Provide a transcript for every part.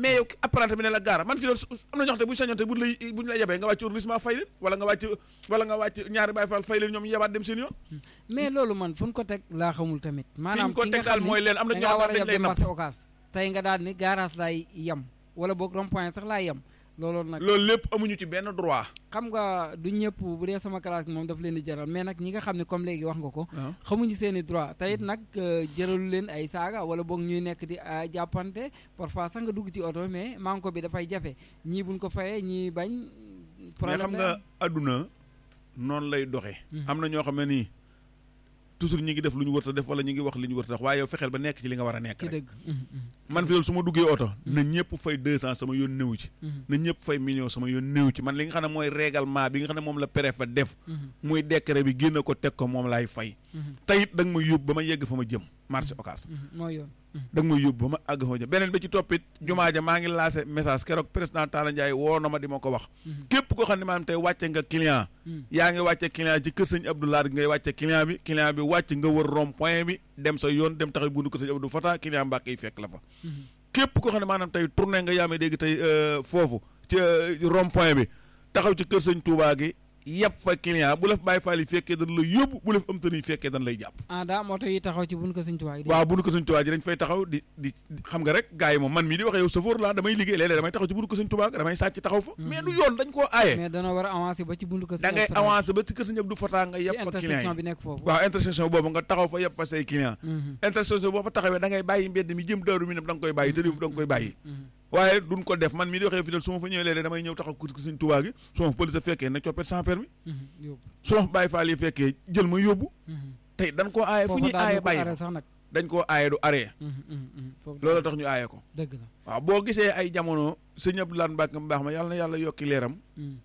mais yow apprenti bi ne la gaara man fi doon am na ñoo xam te bu ñu sañoon te buñ lay buñ la yebee nga wàcc arrondissement fay leen wala nga wàcc wala nga wàcc ñaari Baay Faal fay leen ñoom yebaat dem seen yoon mais loolu man fu ñu ko teg laa xamul tamit maanaam ko ki nga teg daal xam mooy ni leen am na da ñoo ngaa war a xam def dañ lay dem napp marché occas tey nga daal ni garage laay yem wala boog rond point sax laay yem loolu nag loolu lépp amuñu ci benn droit xam nga du ñëpp bu dee sama classe moom daf leen di jaral mais nag ñi nga xam ne comme léegi wax nga ko waaw xamuñu seen i droit te it nag euh, jëralu leen ay saaga wala boog ñuy nekk di ah, jàppante parfois sax nga dugg ci oto mais manko bi dafay jafe ñii buñ ko fayee ñii bañ mais problème xam lay nga am. adduna noonu lay doxee Mhm. am na ñoo xam ne nii toujours ñi ngi def lu ñu wërta def wala ñi ngi wax li ñu wërta wax waaye yow fexeel ba nekk ci li nga war a nekk ci rek dëgg Mhm, mhm, man fi loolu su ma duggee oto na ñëpp fay deux cent sama yoon néew ci mhm, na ñëpp fay million sama yoon néew ci man li nga xam ne mooy règlement bi nga xam ne moom la préfet def mhm, muy décret bi génn ko teg ko moom laay fay mhm, tayit da nga may yóbbu ba ma yegg fa ma jëm marché occas mhm, mooy yoon Mhm, da nga may yóbbu ba ma àgg fa ma jëm beneen ba ci toppit jumaa ja maa ngi lancé message keroog président Talla Ndiaye woo na ma di ma ko wax mhm, képp koo xam ne maanaam tey wàcce nga client mhm. yaa ngi wàcce client ci kër sëñ Abdou Lahad ngay wàcce client bi client bi wàcc nga wër rond point bi dem sa yoon dem taxaw bundu kër sëñ Abdou Fata client Mbàkke yi fekk la fa Mhm. képp koo xam ne maanaam tey tourné nga yaamee dégg tey euh, foofu ci euh, rond point bi taxaw ci kër sëñ Touba gi yëpp fa client bu la fa Baay Faal yi fekkee dañ lay yóbbu bu la fa am tën yi fekkee dañ lay jàpp ah daa moto yi taxaw ci buñ ko sëñ tuwaay waaw bu nu ko sëñ Touba ji dañ fay taxaw di di di- xam nga rek gars yi moom man mii di waxee yow chauffeur laa damay liggéey léeg-léeg damay taxaw ci bu nu ko sëñ Touba damay sàcc taxaw fa mais du yoon dañ koo aaye mais dana war a avancer ba ci buntu ko da ngay avancé ba ci kër sëñ Abdou Fata nga ci yëpp fa client intersection yi bi nekk foofu waaw intersection boobu nga taxaw fa yëpp fa say client Mhm, intersection boo fa taxawee da ngay bàyyi mbedd mi jëm daaru mi nam da nga koy bàyyi tëri da nga koy bàyyi mhm, waaye duñ ko def man mii di waxee fi dal su ma fa ñëwee léeg-léeg damay ñëw taxaw ko suñ tubaa gi su ma fa police fekkee na coppet sans permis mhm, yóbbu. su ma fa bàyyi faal yi fekkee jël ma yóbbu Mhm. tey dañ koo aaye fu foofu ñuy daal aaye ñu ko bàyyi arrêté ko sax nag dañ koo aaye du arrêt Mhm, mhm, mhm, foofu loolu tax ñu aaye ko dëgg la waaw boo gisee ay jamono sëñ Abdou Lahad Mbacke mu baax ma yàlla na yàlla yokki leeram Mhm,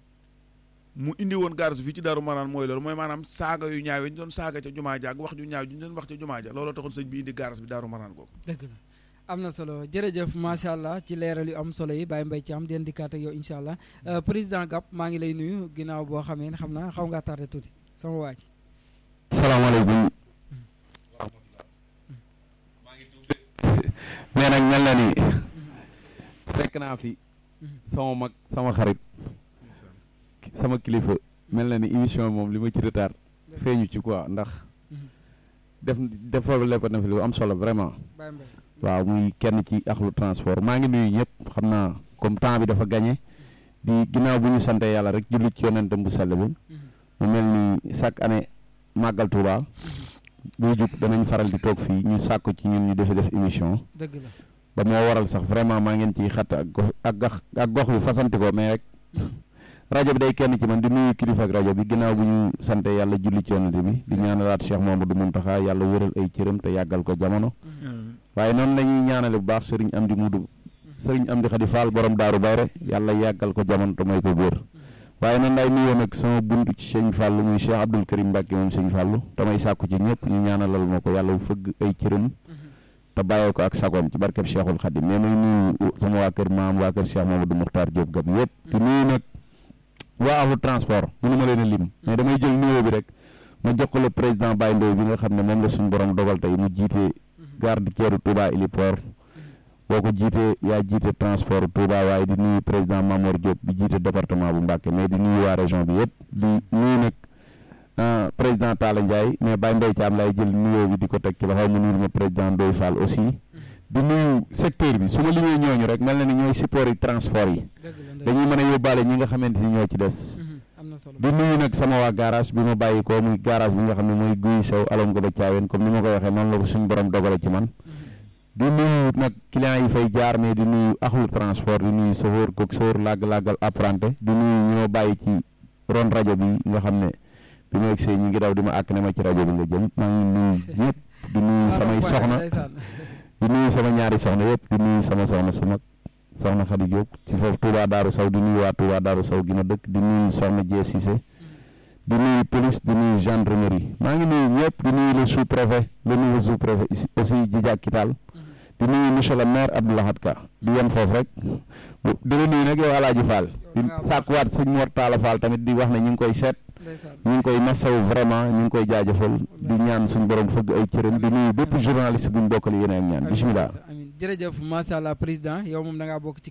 mu indi woon garage fii ci Daaru Maraan mooy loolu mooy maanaam saaga yu ñaaw yi ñu doon saaga ca jumaa ja ak wax ju ñaaw ji ñu doon wax ca jumaa ja looloo taxoon sëñ bi indi garage bi Daaru Maraan googu dëgg la am na solo jërëjëf macha allah ci leeral yu am solo yi Baye Mbaye Thiam den dikkaat ak yow incha allah Euh, président Gap maa ngi lay nuyu ginnaaw boo xamee ne xam naa xaw ngaa tardé tuuti sama waa ji salaamaaleykum mais nag mel na ni fekk naa fi sama mag sama xarit sama kilifa mel na ni émission bi moom li ma ci retard feeñu ci quoi ndax def defal ko na fi lu am solo vraiment Baye Mbaye waaw muy kenn ci axlu transport maa ngi nuyu ñëpp xam naa comme temps bi dafa gagné di ginnaaw bu ñu sante yàlla rek julli ci yonentam bu sell bi Mhm, mu mel ni chaque année màggal Touba buy jub danañ faral di toog fii ñu sàkku ci ñun ñu defi def émission dëgg la ba moo waral sax vraiment maa ngeen ciy xatt ak gox ak gox ak gox yu fasanti ko mais rek rajo bi day kenn ci man di nuyu kilifa ak rajo bi ginnaaw bu ñu sante yàlla julli ci yonent bi di ñaanalaat Cheikh Mamadou Mountakha yàlla wëral ay cëram te yàggal ko jamono waaye noonu la ñuy ñaanale bu baax sëriñ Amdi Mudu sëriñ Amdi Xadi Fall borom Daaru Bayre yàlla yàggal ko jamono te may ko wér waaye noonu lay nuyoo nag sama buntu ci sëñ Fallou muy Cheikh Abdoul Karim Mbacke moom sëñ Fallou damay sàkku ci ñëpp ñu ñaanalal ma ko yàlla fëgg ay cëram te bàyyee ko ak sagoom ci barkeb Cheikhul Khadim mais may nuyu sama waa kër maam waa kër Cheikh Mamadou Mokhtar Diop Gab yëpp di nuyu nag waa ahlu transport mënu ma leen a lim mais damay jël nuyoo bi rek ma jox ko le président Baye Ndoye bi nga xam ne moom la suñu borom dogal tey mu jiite garde ceeru Touba Héliport boo ko jiitee yaa jiite transport Touba waaye di nuyu président Mamour Diop bi jiite département bu Mbacké mais di nuyu waa région bi yëpp di nuyu nag ah, président Talla Ndiaye mais Baye Mbaye Thiam lay jël nuyoo bi di ko teg ci loxo mu nuyu ma président Ndoye Fall aussi di nuyu secteur bi su ma limee ñooñu rek mel na ni ñooy support yi transport yi dëgg la dañuy mën a yóbbaale ñi nga xamante ni ñoo ci des Mhm, am na solo di nuyu nag sama waa garage bi ma bàyyi ko muy garage bi nga xam ne mooy guy sew alom ko ba caaween comme ni ma ko waxee noonu la ko suñu borom dogale ci man di nuyu nag clients yi fay jaar mais di nuyu axlu transport di nuyu chauffeur coxeur làgg-làggal apprenti di nuyu ñi ma bàyyi ci ron rajo bi nga xam ne bi ma egsee ñi ngi daw di ma àkk ne ma ci rajo bi nga jëm maa ngi nuyu ñëpp di nuyu samay soxna ndeysaan di nuyu sama ñaari soxna yëpp di nuyu sama soxna su mag soxna Khady Diop ci foofu Touba Darou Sow di nuyu waa Touba Darou Sow gi ma dëkk di nuyu soxna Dieng Cissé di nuyu police di nuyu gendarmerie maa ngi nuyu ñëpp di nuyu le sous préfet le nouveau sous préfet aussi Djidia Kital di nuyu monsieur le maire Abdou Lahad Ka di yem foofu rek bu di la nuyu nag yow Alaaji Fall di sàkkuwaat sëñ Mor Talla Fall tamit di wax ne ñu ngi koy seet ndeysaan ñu ngi koy masawu vraiment ñu ngi koy jaajëfal di ñaan suñu borom fëgg ay cëram di nuyu bépp journaliste bu ñu bokkal yéen ak ñaan bisimilah. amiin jërëjëf macha allah président yow moom da ngaa bokk ci